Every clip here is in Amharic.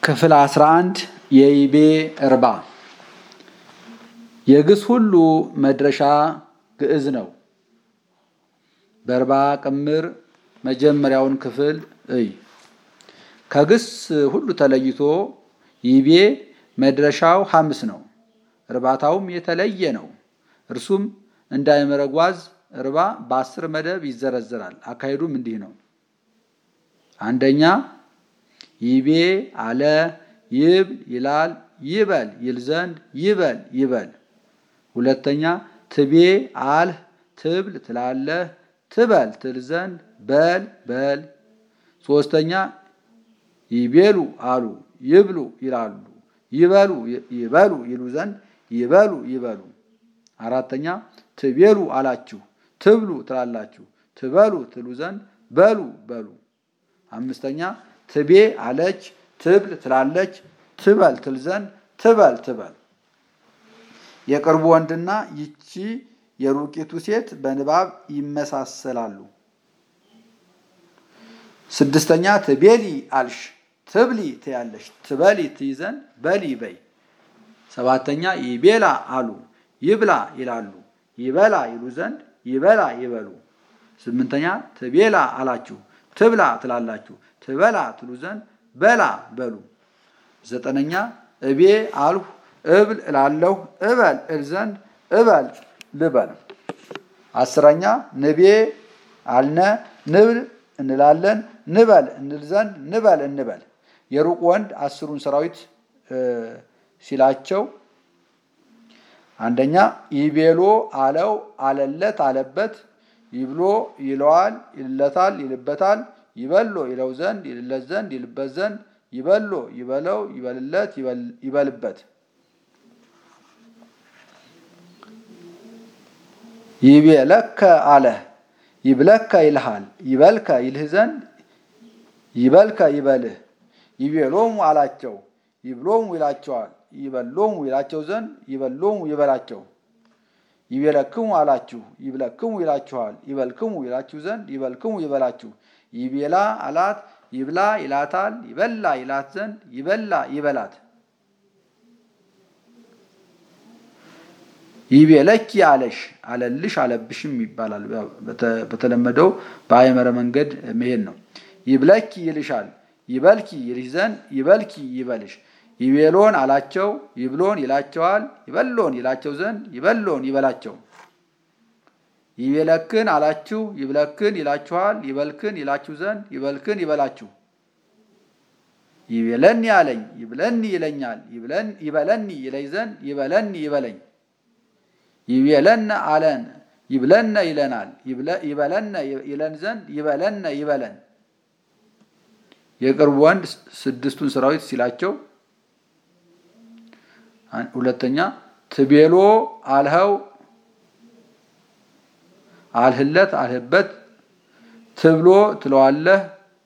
ክፍል 11 የይቤ እርባ የግስ ሁሉ መድረሻ ግዕዝ ነው። በእርባ ቅምር መጀመሪያውን ክፍል እይ። ከግስ ሁሉ ተለይቶ ይቤ መድረሻው ሐምስ ነው። እርባታውም የተለየ ነው። እርሱም እንዳይመረጓዝ እርባ በአስር መደብ ይዘረዝራል። አካሄዱም እንዲህ ነው። አንደኛ ይቤ አለ ይብል ይላል ይበል ይል ዘንድ ይበል ይበል። ሁለተኛ ትቤ አልህ ትብል ትላለህ ትበል ትል ዘንድ በል በል። ሶስተኛ ይቤሉ አሉ ይብሉ ይላሉ ይበሉ ይበሉ ይሉ ዘንድ ይበሉ ይበሉ። አራተኛ ትቤሉ አላችሁ ትብሉ ትላላችሁ ትበሉ ትሉ ዘንድ በሉ በሉ። አምስተኛ ትቤ አለች ትብል ትላለች ትበል ትል ዘንድ ትበል ትበል። የቅርቡ ወንድና ይቺ የሩቂቱ ሴት በንባብ ይመሳሰላሉ። ስድስተኛ ትቤሊ አልሽ ትብሊ ትያለሽ ትበሊ ትይ ዘንድ በሊ በይ። ሰባተኛ ይቤላ አሉ ይብላ ይላሉ ይበላ ይሉ ዘንድ ይበላ ይበሉ። ስምንተኛ ትቤላ አላችሁ ትብላ ትላላችሁ ትበላ ትሉ ዘንድ በላ በሉ። ዘጠነኛ እቤ አልሁ እብል እላለሁ እበል እል ዘንድ እበል ልበል። አስረኛ ንቤ አልነ ንብል እንላለን ንበል እንል ዘንድ ንበል እንበል። የሩቅ ወንድ አስሩን ሰራዊት ሲላቸው አንደኛ ይቤሎ አለው አለለት አለበት ይብሎ ይለዋል ይልለታል ይልበታል ይበሎ ይለው ዘንድ ይልለት ዘንድ ይልበት ዘንድ ይበሎ ይበለው ይበልለት ይበልበት። ይቤለከ አለ ይብለከ ይልሃል ይበልከ ይልህ ዘንድ ይበልከ ይበልህ። ይቤሎሙ አላቸው ይብሎሙ ይላቸዋል ይበሎሙ ይላቸው ዘንድ ይበሎሙ ይበላቸው። ይቤለክሙ አላችሁ ይብለክሙ ይላችኋል ይበልክሙ ይላችሁ ዘንድ ይበልክሙ ይበላችሁ። ይቤላ አላት ይብላ ይላታል ይበላ ይላት ዘንድ ይበላ ይበላት። ይቤለኪ አለሽ አለልሽ አለብሽም ይባላል። በተለመደው በአይመረ መንገድ መሄድ ነው። ይብለኪ ይልሻል ይበልኪ ይልሽ ዘንድ ይበልኪ ይበልሽ። ይቤሎን አላቸው ይብሎን ይላቸዋል ይበሎን ይላቸው ዘንድ ይበሎን ይበላቸው። ይቤለክን አላችሁ ይብለክን ይላችኋል ይበልክን ይላችሁ ዘንድ ይበልክን ይበላችሁ። ይቤለኒ አለኝ ይብለኒ ይለኛል ይበለኒ ይለኝ ዘንድ ይበለኒ ይበለኝ። ይቤለነ አለን ይብለነ ይለናል ይበለነ ይለን ዘንድ ይበለነ ይበለን። የቅርብ ወንድ ስድስቱን ሰራዊት ሲላቸው ሁለተኛ ትቤሎ አልኸው አልህለት አልህበት ትብሎ ትለዋለህ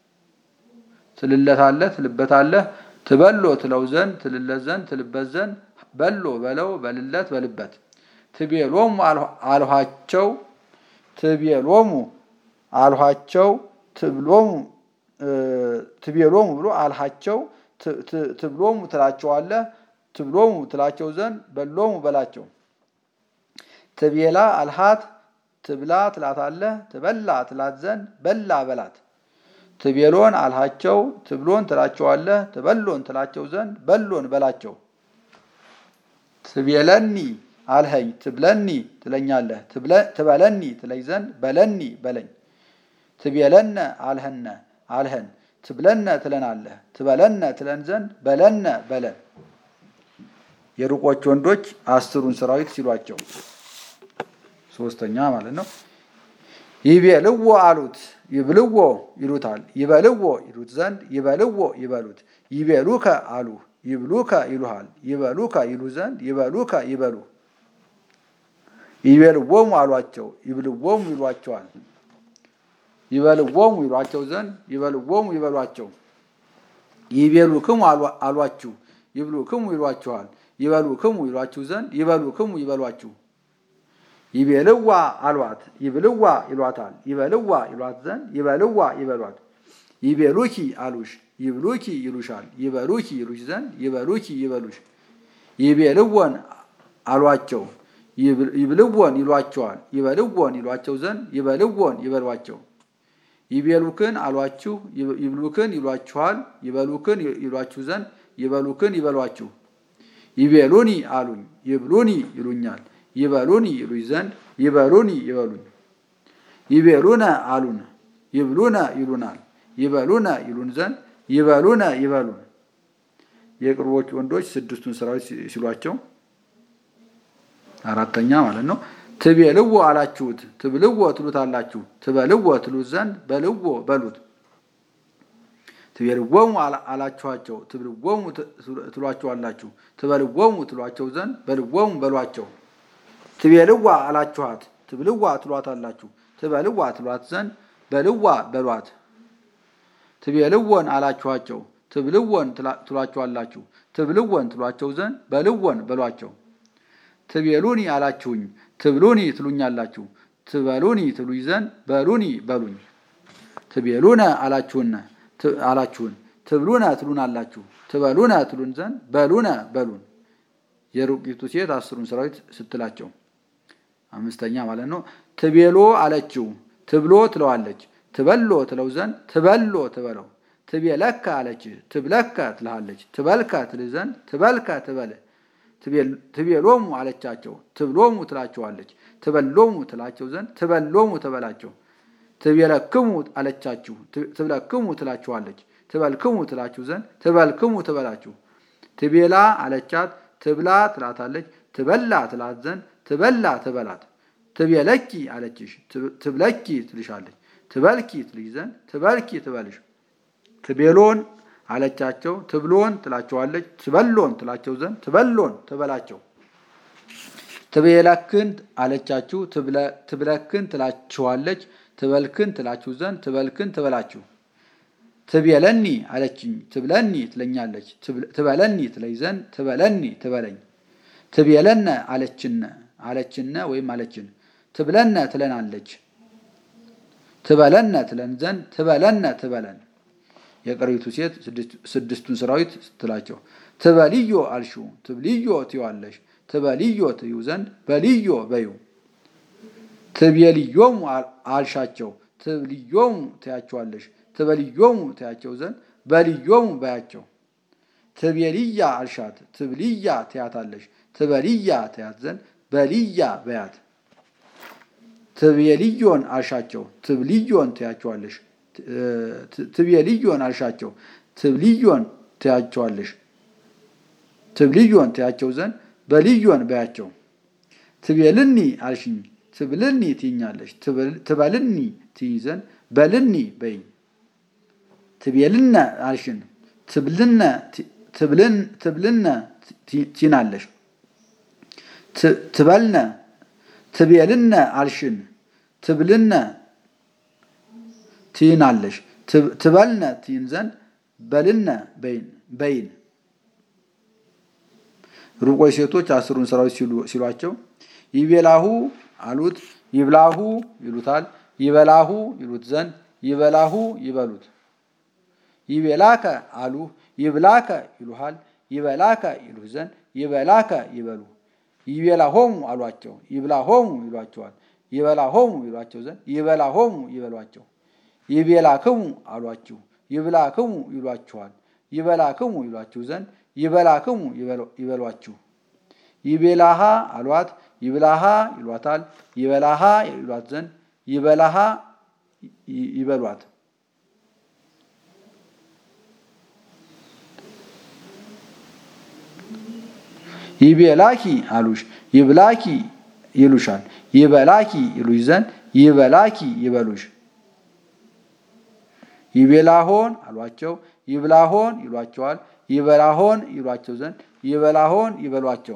ትልለታለህ ትልበታለህ ትበሎ ትለው ዘንድ ትልለት ዘንድ ትልበት ዘንድ በሎ በለው በልለት በልበት። ትቤሎሙ አልኋቸው ትቤሎሙ አልኋቸው ትብሎሙ ትቤሎሙ ብሎ አልሃቸው ትብሎሙ ትላቸዋለህ ትብሎሙ ትላቸው ዘንድ በሎሙ በላቸው። ትቤላ አልሃት ትብላ ትላታለህ ትበላ ትላት ዘንድ በላ በላት። ትቤሎን አልሃቸው ትብሎን ትላቸዋለህ ትበሎን ትላቸው ዘንድ በሎን በላቸው። ትቤለኒ አልኸኝ ትብለኒ ትለኛለህ ትበለኒ ትለኝ ዘንድ በለኒ በለኝ። ትቤለነ አልኸነ አልኸን ትብለነ ትለናለህ ትበለነ ትለን ዘንድ በለነ በለን። የሩቆች ወንዶች አስሩን ሰራዊት ሲሏቸው ሶስተኛ ማለት ነው። ይቤልዎ አሉት ይብልዎ ይሉታል ይበልዎ ይሉት ዘንድ ይበልዎ ይበሉት። ይቤሉከ አሉ ይብሉከ ይሉሃል ይበሉከ ይሉ ዘንድ ይበሉከ ይበሉ። ይቤልዎሙ አሏቸው ይብልዎሙ ይሏቸዋል ይበልዎሙ ይሏቸው ዘንድ ይበልዎሙ ይበሏቸው። ይቤሉክሙ አሏችሁ ይብሉክሙ ይሏችኋል ይበሉክሙ ይሏችሁ ዘንድ ይበሉክሙ ይበሏችሁ። ይቤልዋ አሏት ይብልዋ ይሏታል ይበልዋ ይሏት ዘንድ ይበልዋ ይበሏት። ይቤሉኪ አሉሽ ይብሉኪ ይሉሻል። ይበሉኪ ይሉሽ ዘንድ ይበሉኪ ይበሉሽ። ይቤልወን አሏቸው ይብልወን ይሏቸዋል። ይበልወን ይሏቸው ዘንድ ይበልወን ይበሏቸው። ይቤሉክን አሏችሁ ይብሉክን ይሏችኋል። ይበሉክን ይሏችሁ ዘንድ ይበሉክን ይበሏችሁ። ይቤሉኒ አሉኝ ይብሉኒ ይሉኛል። ይበሉኒ ይሉኝ ዘንድ ይበሉኒ ይበሉኝ። ይቤሉነ አሉን ይብሉነ ይሉናል። ይበሉነ ይሉን ዘንድ ይበሉነ ይበሉን። የቅርቦች ወንዶች ስድስቱን ስራዎች ሲሏቸው አራተኛ ማለት ነው። ትቤልዎ አላችሁት ትብልዎ ትሉታላችሁ ትበልዎ ትሉት ዘንድ በልዎ በሉት። ትቤልዎሙ አላችኋቸው ትብልዎሙ ትሏቸዋላችሁ ትበልዎሙ ትሏቸው ዘንድ በልዎሙ በሏቸው። ትቤልዋ አላችኋት ትብልዋ ትሏታላችሁ ትበልዋ ትሏት ዘንድ በልዋ በሏት። ትቤልወን አላችኋቸው ትብልወን ትሏቸዋላችሁ ትብልወን ትሏቸው ዘንድ በልወን በሏቸው። ትቤሉኒ አላችሁኝ ትብሉኒ ትሉኛላችሁ ትበሉኒ ትሉኝ ዘንድ በሉኒ በሉኝ። ትቤሉነ አላችሁነ አላችሁን ትብሉነ ትሉናላችሁ ትበሉነ ትሉን ዘንድ በሉነ በሉን። የሩቂቱ ሴት አስሩን ሰራዊት ስትላቸው አምስተኛ ማለት ነው። ትቤሎ አለችው ትብሎ ትለዋለች ትበሎ ትለው ዘንድ ትበሎ ትበለው። ትቤለከ አለች ትብለከ ትልሃለች ትበልከ ትልህ ዘንድ ትበልከ ትበል። ትቤሎሙ አለቻቸው ትብሎሙ ትላቸዋለች ትበሎሙ ትላቸው ዘንድ ትበሎሙ ትበላቸው። ትቤለክሙ አለቻችሁ ትብለክሙ ትላችኋለች ትበልክሙ ትላችሁ ዘንድ ትበልክሙ ትበላችሁ። ትቤላ አለቻት ትብላ ትላታለች ትበላ ትላት ዘንድ ትበላ ትበላት። ትቤለኪ አለችሽ ትብለኪ ትልሻለች ትበልኪ ትልሽ ዘንድ ትበልኪ ትበልሽ። ትቤሎን አለቻቸው ትብሎን ትላቸዋለች ትበሎን ትላቸው ዘንድ ትበሎን ትበላቸው። ትቤለክን አለቻችሁ ትብለክን ትላችኋለች ትበልክን ትላችሁ ዘንድ ትበልክን ትበላችሁ። ትቤለኒ አለችኝ ትብለኒ ትለኛለች ትበለኒ ትለኝ ዘንድ ትበለኒ ትበለኝ። ትቤለነ አለችነ አለችነ ወይም አለችን ትብለነ ትለናለች ትበለነ ትለን ዘንድ ትበለነ ትበለን። የቀሪቱ ሴት ስድስቱን ሰራዊት ስትላቸው ትበልዮ አልሹ ትብልዮ ትዋለሽ ትበልዮ ትዩ ዘንድ በልዮ በዩ። ትቤልዮሙ አልሻቸው ትብልዮሙ ትያቸዋለሽ ትበልዮሙ ትያቸው ዘንድ በልዮሙ በያቸው። ትቤልያ አልሻት ትብልያ ትያታለሽ ትበልያ ትያት ዘንድ በልያ በያት። ትቤልዮን አልሻቸው ትብልዮን ትያቸዋለሽ ትቤልዮን አልሻቸው ትብልዮን ትያቸዋለሽ ትብልዮን ትያቸው ዘንድ በልዮን በያቸው። ትቤልኒ አልሽኝ ትብልኒ ትይኛለሽ ትበልኒ ትይ ዘንድ በልኒ በይኝ። ትቤልነ አልሽን ትብልነ ትብልነ ትይናለሽ ትበልነ ትቤልነ አልሽን ትብልነ ትይናለሽ ትበልነ ትይን ዘንድ በልነ በይን። ሩቆች ሴቶች አስሩን ሰራዊት ሲሏቸው ይቤላሁ አሉት ይብላሁ ይሉታል ይበላሁ ይሉት ዘንድ ይበላሁ ይበሉት። ይቤላከ አሉ ይብላከ ይሉሃል ይበላከ ይሉህ ዘንድ ይበላከ ይበሉ። ይቤላሆሙ አሏቸው ይብላሆሙ ይሏቸዋል ይበላሆሙ ይሏቸው ዘንድ ይበላሆሙ ይበሏቸው። ይቤላክሙ አሏችሁ ይብላክሙ ይሏችኋል ይበላክሙ ይሏችሁ ዘንድ ይበላክሙ ይበሏችሁ። ይቤላሃ አሏት ይብላሃ ይሏታል ይበላሃ ይሏት ዘንድ ይበላሃ ይበሏት። ይቤላኪ አሉሽ ይብላኪ ይሉሻል ይበላኪ ይሉሽ ዘንድ ይበላኪ ይበሉሽ። ይቤላሆን አሏቸው ይብላሆን ይሏቸዋል ይበላሆን ይሏቸው ዘንድ ይበላሆን ይበሏቸው።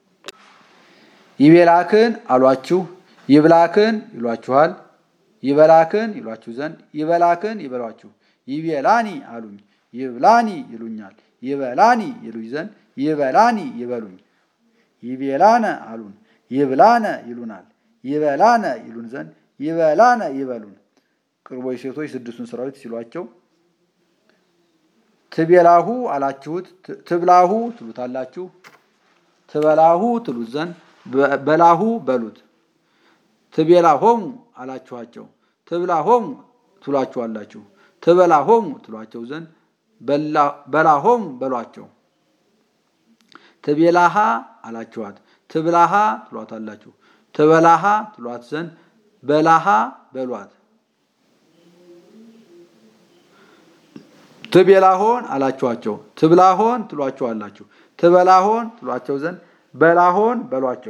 ይቤላክን አሏችሁ ይብላክን ይሏችኋል ይበላክን ይሏችሁ ዘንድ ይበላክን ይበሏችሁ። ይቤላኒ አሉኝ ይብላኒ ይሉኛል ይበላኒ ይሉኝ ዘንድ ይበላኒ ይበሉኝ። ይቤላነ አሉን ይብላነ ይሉናል ይበላነ ይሉን ዘንድ ይበላነ ይበሉን። ቅርቦች ሴቶች ስድስቱን ሰራዊት ሲሏቸው ትቤላሁ አላችሁት ትብላሁ ትሉታላችሁ ትበላሁ ትሉት ዘንድ በላሁ በሉት ትቤላሆሙ አላችኋቸው ትብላሆሙ ትሏችኋላችሁ ትበላሆሙ ትሏቸው ዘንድ በላሆሙ በሏቸው ትቤላሃ አላችኋት ትብላሃ ትሏታላችሁ ትበላሃ ትሏት ዘንድ በላሃ በሏት ትቤላሆን አላችኋቸው ትብላሆን ትሏቸዋላችሁ ትበላሆን ትሏቸው ዘንድ በላሆን በሏቸው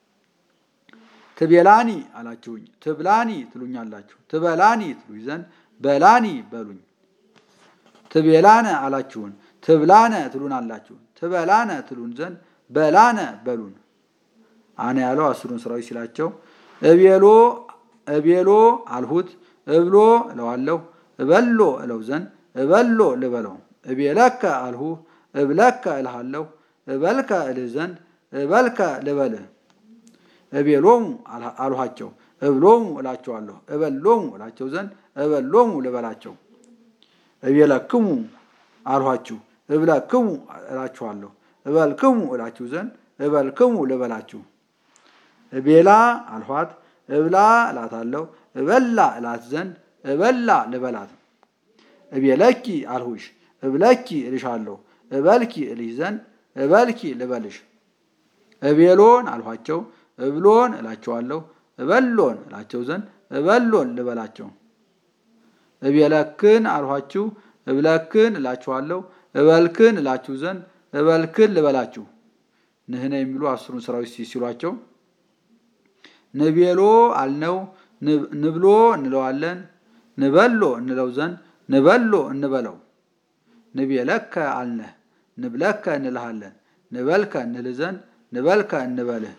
ትቤላኒ አላችሁኝ ትብላኒ ትሉኛላችሁ ትበላኒ ትሉኝ ዘንድ በላኒ በሉኝ ትቤላነ አላችሁን ትብላነ ትሉናላችሁ ትበላነ ትሉን ዘንድ በላነ በሉን አነ ያለው አስሩን ስራዎች ሲላቸው እቤሎ እቤሎ አልሁት እብሎ እለዋለሁ እበሎ እለው ዘንድ እበሎ ልበለው እቤለከ አልሁ እብለከ እልሃለሁ እበልከ እልህ ዘንድ እበልከ ልበልህ እቤሎሙ አልኋቸው እብሎሙ እላቸዋለሁ እበሎሙ እላቸው ዘንድ እበሎሙ ልበላቸው እቤለክሙ አልኋችሁ እብለክሙ እላችኋለሁ እበልክሙ እላችሁ ዘንድ እበልክሙ ልበላችሁ እቤላ አልኋት እብላ እላታለሁ እበላ እላት ዘንድ እበላ ልበላት እቤለኪ አልሁሽ እብለኪ እልሻለሁ እበልኪ እልሽ ዘንድ እበልኪ ልበልሽ እቤሎን አልኋቸው እብሎን እላቸዋለሁ እበሎን እላቸው ዘንድ እበሎን ልበላቸው እቤለክን አልኋችሁ እብለክን እላችኋለሁ እበልክን እላችሁ ዘንድ እበልክን ልበላችሁ ንህነ የሚሉ አስሩን ስራዎች ሲሏቸው ንቤሎ አልነው ንብሎ እንለዋለን ንበሎ እንለው ዘንድ ንበሎ እንበለው ንቤለከ አልነህ ንብለከ እንልሃለን ንበልከ እንልህ ዘንድ ንበልከ እንበልህ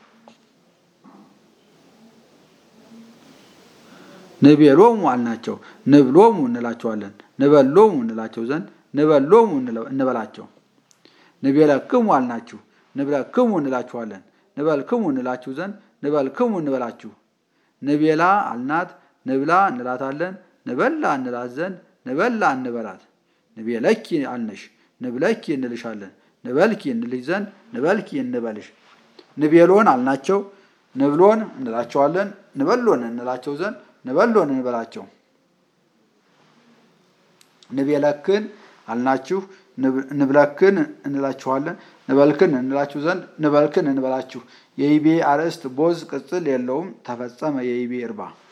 ንቤሎሙ አልናቸው ንብሎሙ እንላቸዋለን ንበሎሙ እንላቸው ዘንድ ንበሎሙ እንበላቸው ንቤለክሙ አልናችሁ ንብለክሙ እንላችኋለን ንበልክሙ እንላችሁ ዘንድ ንበልክሙ እንበላችሁ ንቤላ አልናት ንብላ እንላታለን ንበላ እንላት ዘንድ ንበላ እንበላት ንቤለኪ አልነሽ ንብለኪ እንልሻለን ንበልኪ እንልሽ ዘንድ ንበልኪ እንበልሽ ንቤሎን አልናቸው ንብሎን እንላቸዋለን ንበሎን እንላቸው ዘንድ ንበሎን እንበላቸው ንቤለክን አልናችሁ ንብለክን እንላችኋለን ንበልክን እንላችሁ ዘንድ ንበልክን እንበላችሁ የይቤ አርእስት ቦዝ ቅጽል የለውም ተፈጸመ የይቤ እርባ